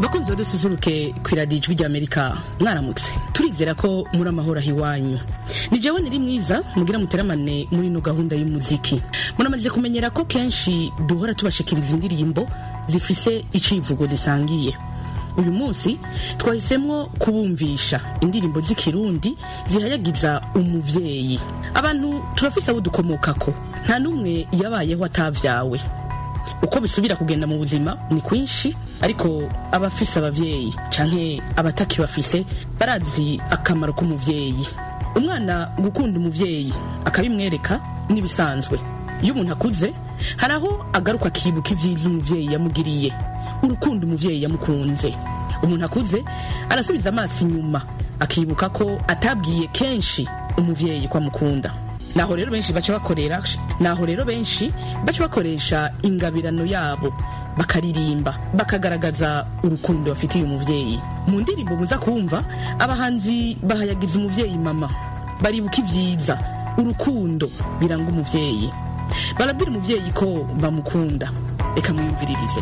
bakunzi badususuruke ku iradiyo ijwi ry'amerika mwaramutse turizera ko muri amahoro aho iwanyu ni jewe niri mwiza mugira muteramane muri ino gahunda y'umuziki muramaze kumenyera ko kenshi duhora tubashikiriza indirimbo zifise icivugo zisangiye uyu munsi twahisemwo kubumvisha indirimbo z'ikirundi zihayagiza umuvyeyi abantu turafise abo dukomokako nta n'umwe yabayeho atavyawe uko bisubira kugenda mu buzima ni kwinshi ariko abafise abavyeyi canke abataki bafise barazi akamaro k'umuvyeyi umwana gukunda umuvyeyi akabimwereka n'ibisanzwe iyo umuntu akuze hari aho agaruka akibuka ivyiza umuvyeyi yamugiriye urukundo umuvyeyi yamukunze umuntu akuze arasubiza amaso inyuma akibuka ko atabwiye kenshi umuvyeyi ko amukunda naho rero benshi baca bakorera naho rero benshi baca bakoresha ingabirano yabo bakaririmba bakagaragaza urukundo bafitiye umuvyeyi mu ndirimbo muza kumva abahanzi bahayagiza umuvyeyi mama baribuka ivyiza urukundo biranga umuvyeyi barabwira umuvyeyi ko bamukunda reka mwiyumviririze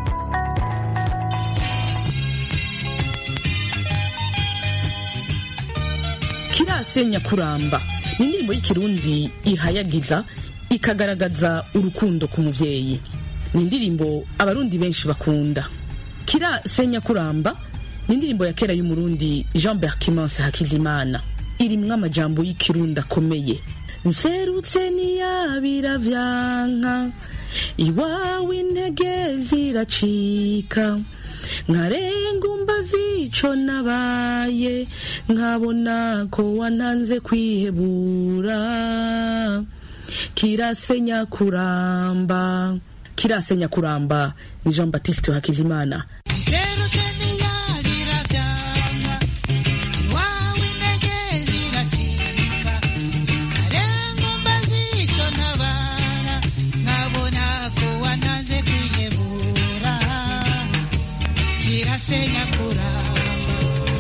kirasenya kuramba ni indirimbo y'ikirundi ihayagiza ikagaragaza urukundo ku muvyeyi ni indirimbo abarundi benshi bakunda kirasenya kuramba ni indirimbo ya kera y'umurundi jean berkimanse hakizimana irimwo amajambo y'ikirundi akomeye nserutse niyabira vyanka iwawe intege ziracika nkarenga umbazi ico nabaye nkabona ko wantanze kwihebura kirasenya kuramba kirasenya kuramba ni jean baptiste hakizimana kirasenya kuramba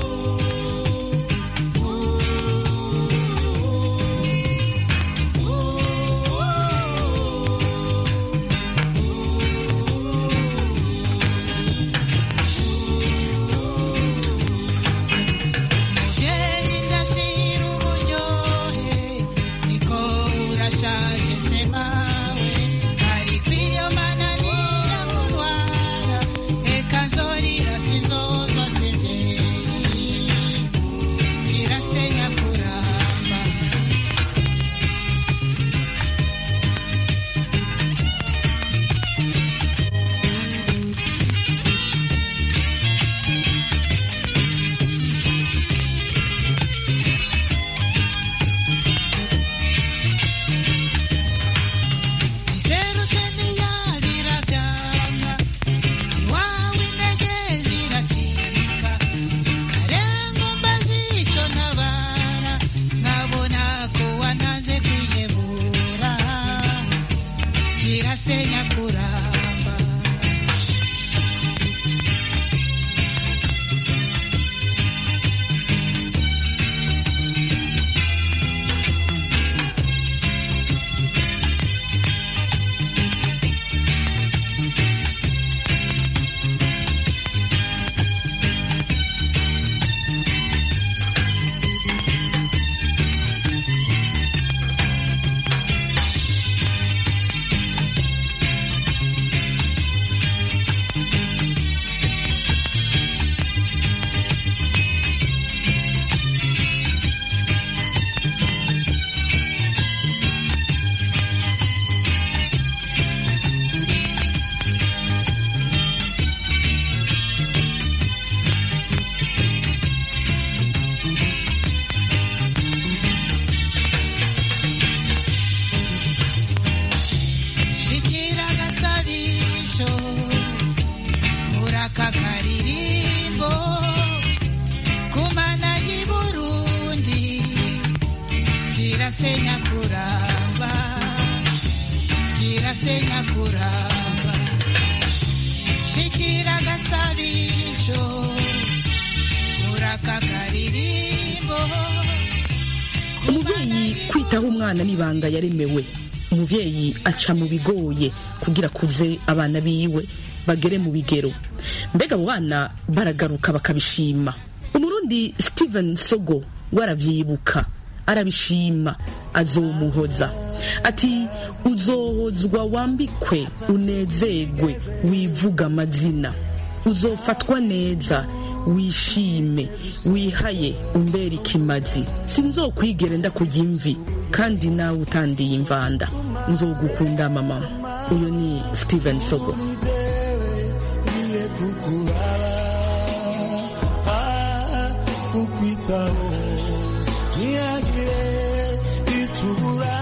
muvyeyi ndashira uburyohe niko urashaje se mawe ariko iyo mananiya kurwara reka nzorira sizozwa sezeri kirasenya kuramba iserutse niyabira vyanga iwawe intege ziracika karenga mbazi ico ntabara nkabona ko wantaze kwihebura kirasenya kuramba shikira agasabisho uraka karirimbo kumana y'i burundi kirasenya kuramba kirasenya kuramba shikira agasabisho uraka karirimbo umuvyeyi kwitaho umwana n'ibanga yaremewe umuvyeyi aca mu bigoye kugira akuze abana biwe bagere mu bigero mbega abo bana baragaruka bakabishima umurundi steven sogo waravyibuka arabishima azomuhoza ati uzohozwa wambikwe unezerwe wivuga amazina uzofatwa neza wishime wihaye umbera ikimazi sinzokwigere ndakujya imvi kandi nawe utandiye imvanda nzogukunda mama uyu ni steven sogo niye kukuraba ah, kukwitaho ntihagire itubura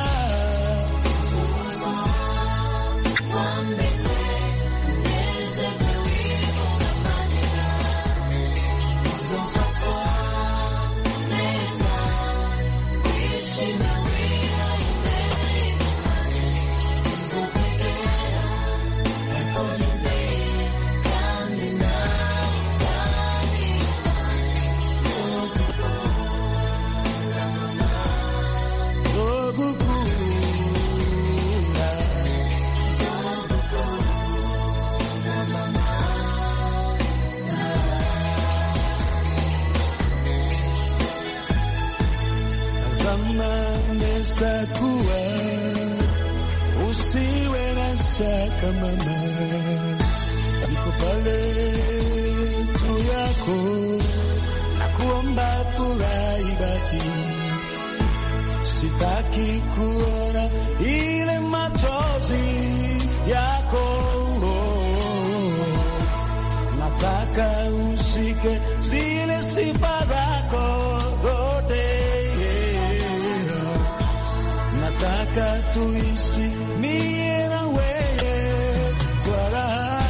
zogukunda zamani sakuwa usiwe na shaka mama niko pale tu yako nakuomba furahi basi sitaki kuona ile machozi yako nataka usike zile sifa zako zote nataka tuishi mie na wewe kwa raha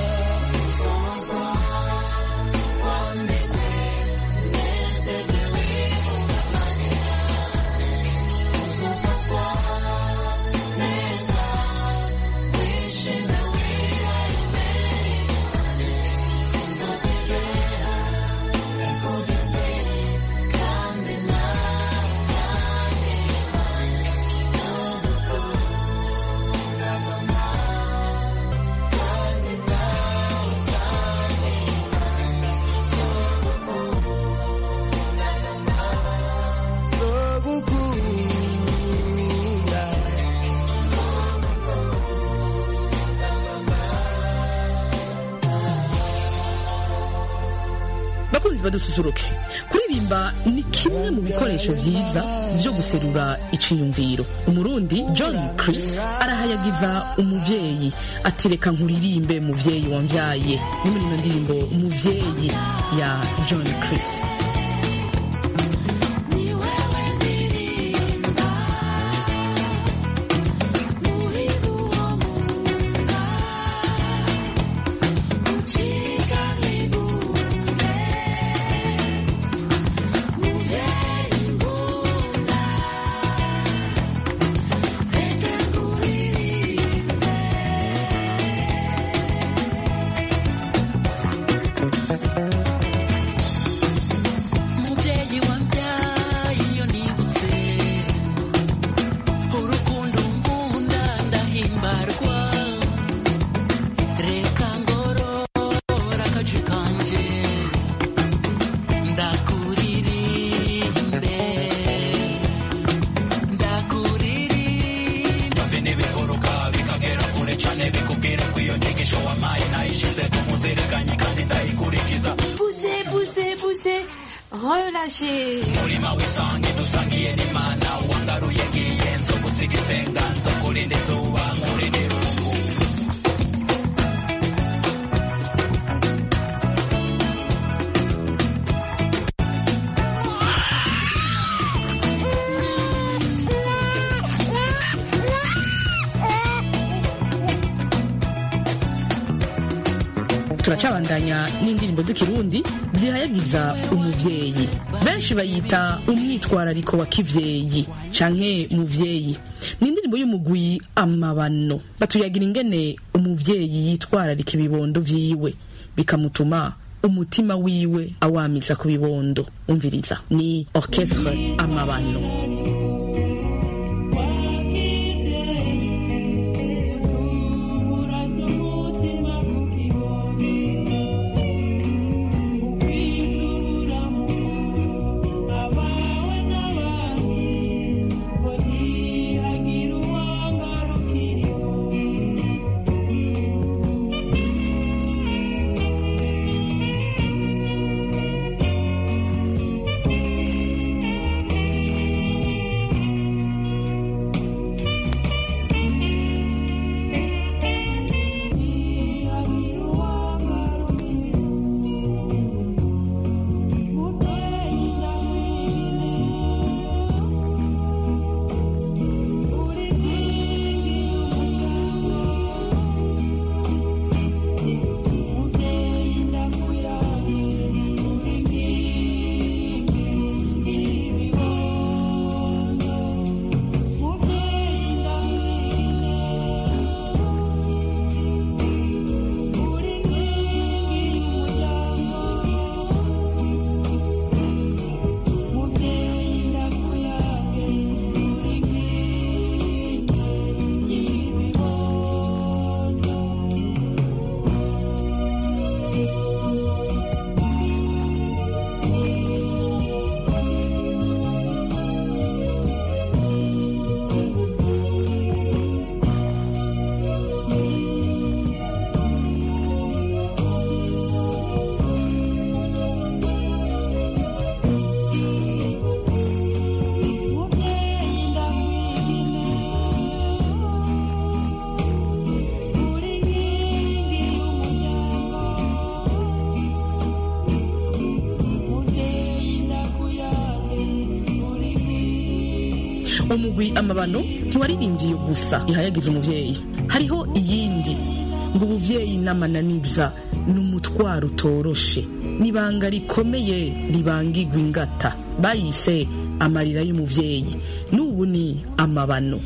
zogukunda bakunzi badususuruke kuririmba ni kimwe mu bikoresho vyiza vyo guserura iciyumviro umurundi john chris arahayagiza umuvyeyi ati reka nkuririmbe muvyeyi wamvyaye ni muri ino ndirimbo umuvyeyi ya john chris mubyeyi wambyaye iyo nibutse urukundo ngunda ndahimbarwa reka ngorora akaji kanje ndakuririmbe ndakuririmbe bine biguruka bikagera kure cyane bikubwira ko iyo nyigisho wampaye nayishize ku muzirikanye kandi ndayikurikiza Poussez, poussez, poussez. Relâchez. murima w'isange dusangiye n'imana wangaruye ngiye nzo gusiga isenga nzo kurinda izuba nkurindira uruhu turacabandanya n'indirimbo z'ikirundi zihayagiza umuvyeyi benshi bayita umwitwarariko wa kivyeyi canke muvyeyi ni indirimbo y'umugwi amabano batuyagira ingene umuvyeyi yitwararika ibibondo vyiwe bikamutuma umutima wiwe awamiza ku bibondo umviriza ni orchestre amabano Uraza umutima umugwi amabano ntiwaririmbye iyo gusa ihayagiza umuvyeyi hariho iyindi ngo ubuvyeyi n'amananiza ni umutwaro utoroshe n'ibanga rikomeye ribangigwa ingata bayise amarira y'umuvyeyi n'ubu ni amabano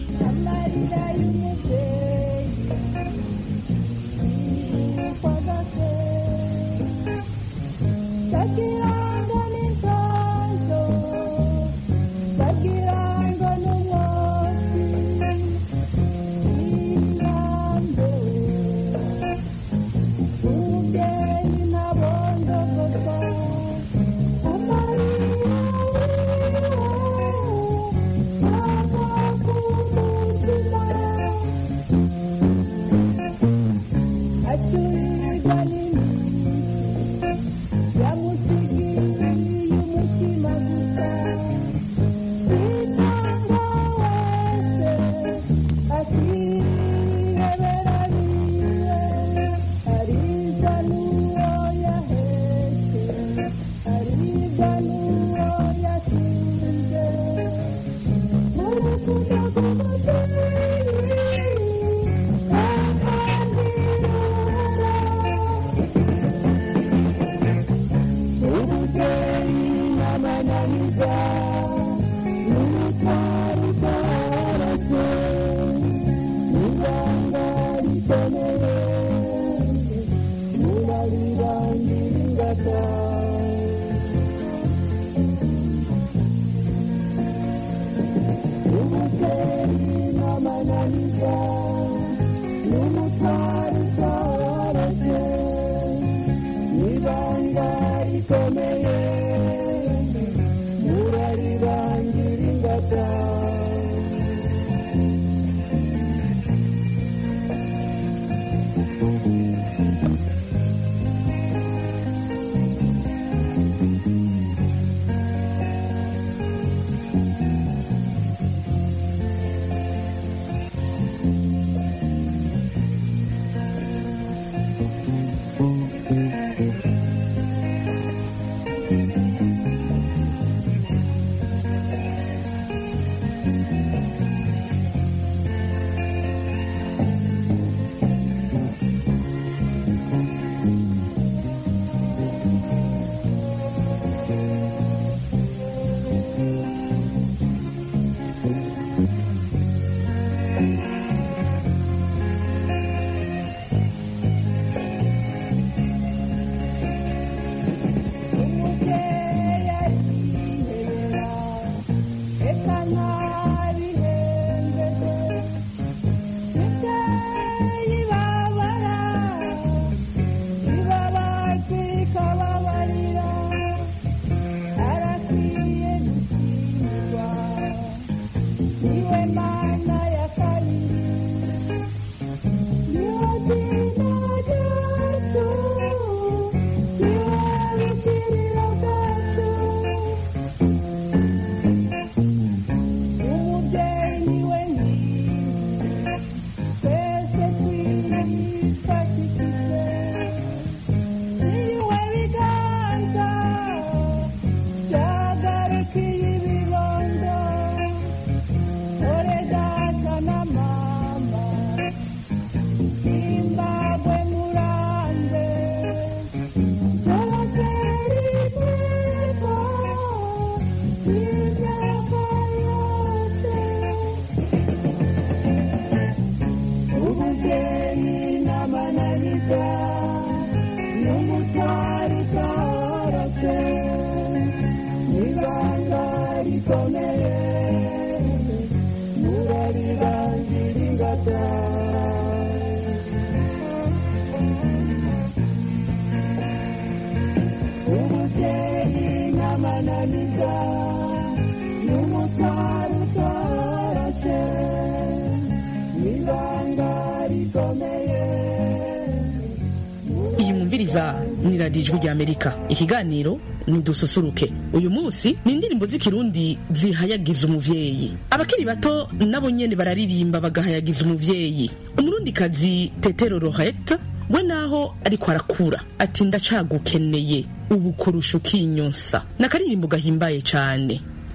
iyi mwumviriza ni radiyo ijwi ry'amerika ikiganiro ni dususuruke uyu munsi ni indirimbo z'ikirundi zihayagiza umuvyeyi abakiri bato nabo nyene bararirimba bagahayagiza umuvyeyi umurundikazi tetero rohete we naho ariko arakura ati ndacagukeneye ubu kurusha ukinyonsa n'akaririmbo gahimbaye cane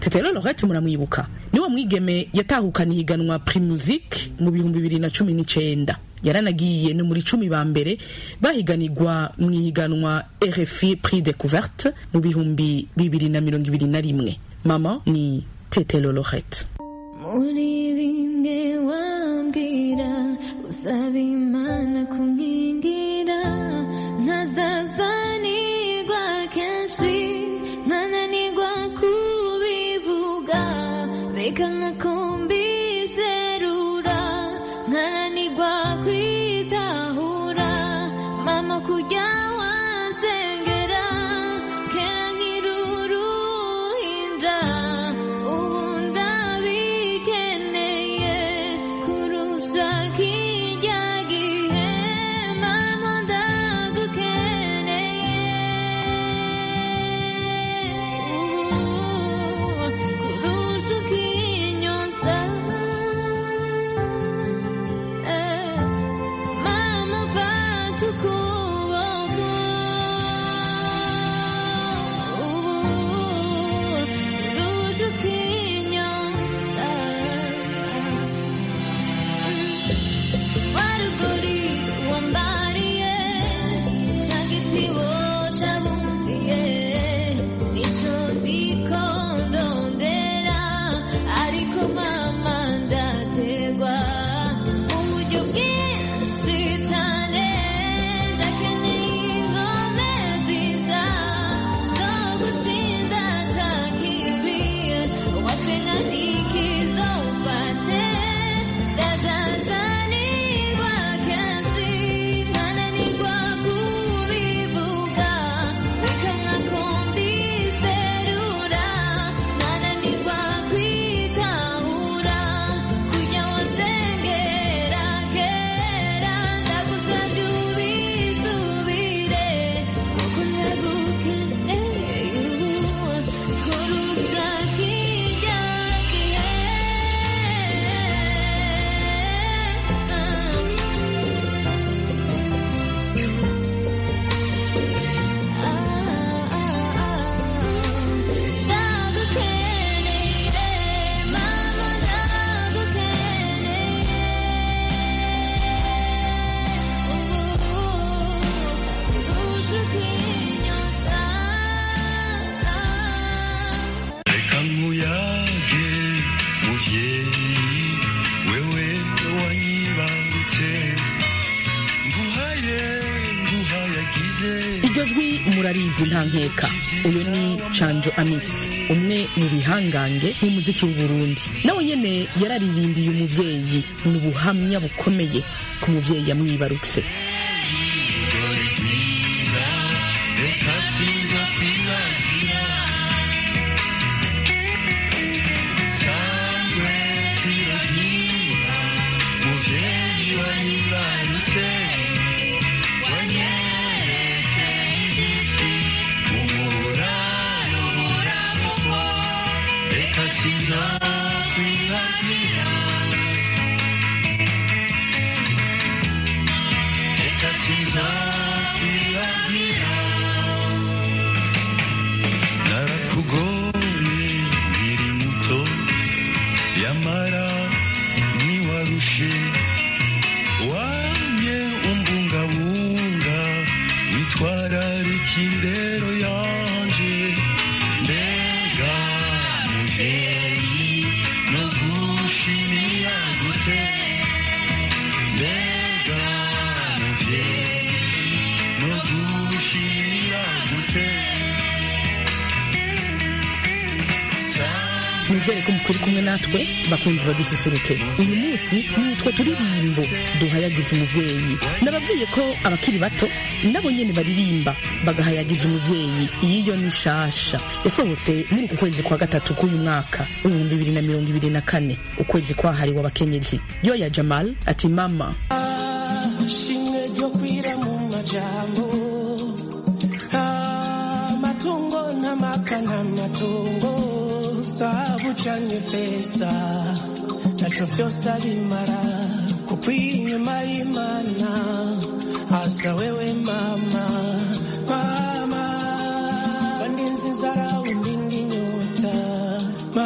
tetero lorette muramwibuka niwo mwigeme yatahukana ihiganwa primusic mu bihumbi bibiri na cumi n'icenda yaranagiye no muri cumi ba mbere bahiganirwa mu ihiganwa rfi prix découverte mu bihumbi bibiri na mirongo ibiri na rimwe mama ni tetero lorette muri bimwe wambwira usaba imana kunkingira nkazazanirwa kenshi nkananirwa kubivuga beka nkakumbizerura nkananirwa kwitahura mama kujya wansengera kera nk'iruruhinja ubu ndabikeneye kurusha kirya gihe mama ndagukeneye ubu kurusha ukinyonsa eh. Mama fata ukuboko ubu kurusha ukinyonsa warugori wambariye ca gitibo cabumviye nico ndiko ndondera ariko mama ndategwa uburyo bwinshi cane ndakeneye ingome zisha zo gutsinda ca kibi wasenga ntikizofate ndazazanirwa kenshi nkananirwa kubivuga bikamwa kumbiserura nkananirwa kwitahura kujya wasengera kera ndagusabye ubisubire kuko ndagukeneye ubu kurusha kirya gihe ndagukeneye mama ndagukeneye ubu kurusha ukinyonsa reka nkuyage muvyeyi wewe wanyibarutse nguhaye nguhayagize iryo jwi murarizi nta nkeka uyu ni canjo amisi umwe mu bihangange b'umuziki w'uburundi nawe nyene yararirimbiye umuvyeyi ni ubuhamya bukomeye ku muvyeyi yamwibarutse dore bwiza reka sinza kwibagira sangwe kwiragira muvyeyi wanyibarutse wanyeretse ibisi umuraro buramuko reka sinza kwibagira reka sinza kwibagira narakugoye nkiri muto yamara ntiwarushe wanye umbungabunga witwararika indero yanje mbega muvyeyi no gushimira gute mbega muvyeyi no gushimira gute nizere ko mukuri kumwe natwe bakunzi badususuruke uyu munsi ni utwo turirimbo duhayagiza umuvyeyi nababwiye ko abakiri bato nabo nyene baririmba bagahayagiza umuvyeyi iyiyo ni shasha yasohotse muri uku kwezi kwa gatatu k'uyu mwaka w'ibihumbi bibiri na mirongo ibiri na kane ukwezi kwahariwe abakenyezi yo ya jamal ati mama shimwe ryo kwira mu majambo amatungo n'amaka n'amatungo sabu canke feza naco vyose abimara kuko inyuma y'imana hasa wewe mama mama wandinzi inzara undindi nyota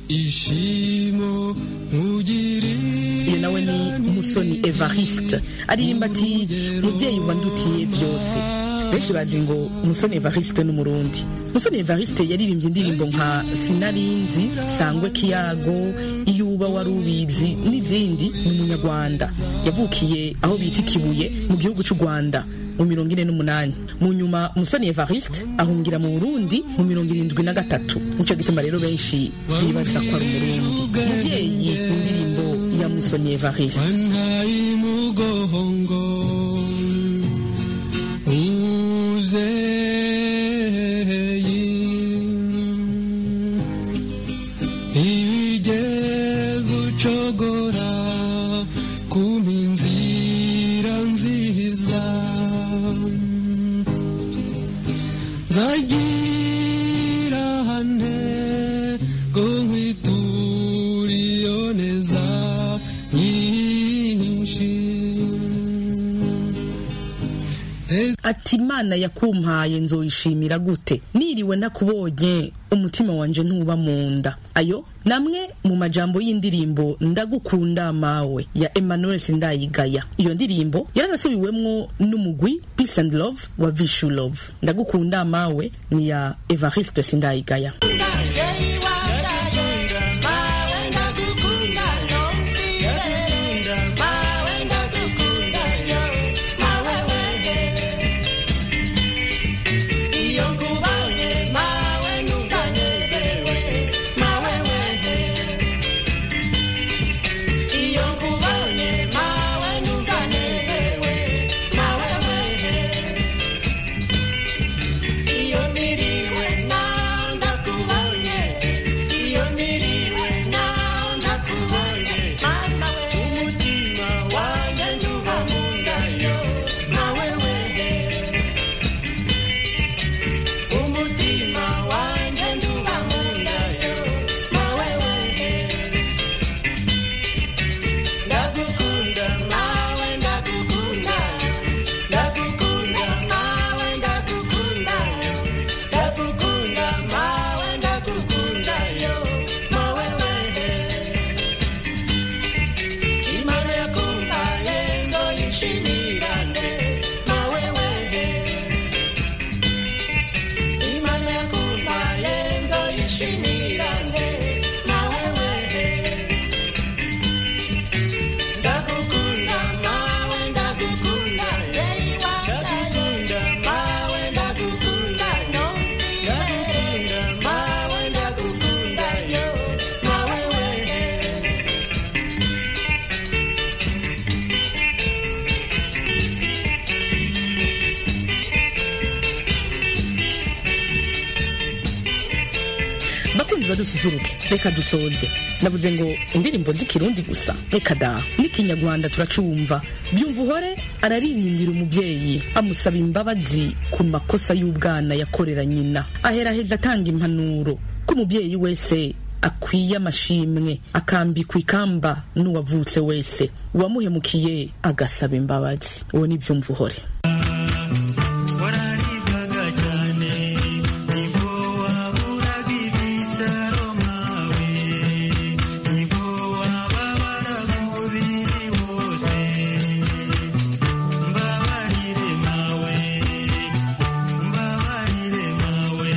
ishimo nkugiriye uyu nawe ni musoni evariste aririmba ati mubyeyi wandutiye byose benshi bazi ngo musoni evariste n'umurundi musoni evariste yaririmbye indirimbo nka sinarinzi sangwe kiyago iyo uba wari ubizi n'izindi ni umunyarwanda yavukiye aho bita ikibuye mu gihugu cy'u rwanda mu mirongo ine n'umunani mu nyuma musoni evariste ahungira mu burundi mu mirongo irindwi na gatatu nicyo gituma rero benshi bibaza ko ari umurundi mubyeyi indirimbo ya musoni evariste wantaye umugongo umubyeyi ibigeze ucogora kuma inzira nziza nzagira hane ngo nkwiture iyo neza nyinshi ati imana yakumpaye nzoyishimira gute niriwe nakubonye umutima wanje ntuba mu nda ayo namwe mu majambo y'indirimbo ndagukunda mawe ya emmanuel sindayigaya iyo ndirimbo yaranasubiwemwo n'umugwi peace and love wa vishu love ndagukunda mawe ni ya evariste sindayigaya Iyo niriwe na ndakubonye bakunzi badususuruke reka dusoze navuze ngo indirimbo z'ikirundi gusa reka da n'ikinyarwanda turacumva byumva uhore araririmbira umubyeyi amusaba imbabazi ku makosa y'ubwana yakorera nyina aheraheza atanga impanuro ko umubyeyi wese akwiye amashimwe akambikwa ikamba n'uwavutse wese uwamuhemukiye agasaba imbabazi uwo ni byumva uhore wararibwaga cyane nibwo waburaga ibisaro mawe nibwo wababaraga umubiri wose mbabarire mawe mbabarire mawe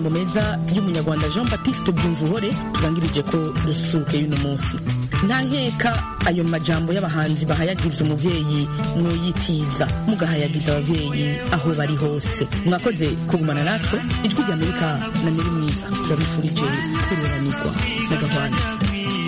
majambo meza y'umunyarwanda jean baptiste byumvuhore turangirije ko dususuruke y'uno munsi nta nkeka ayo majambo y'abahanzi bahayagiza umubyeyi mwoyitiza mugahayagiza ababyeyi aho bari hose mwakoze kugumana natwe ijwi ry'amerika na nyiri mwiza turabifurije kururanirwa na gahwana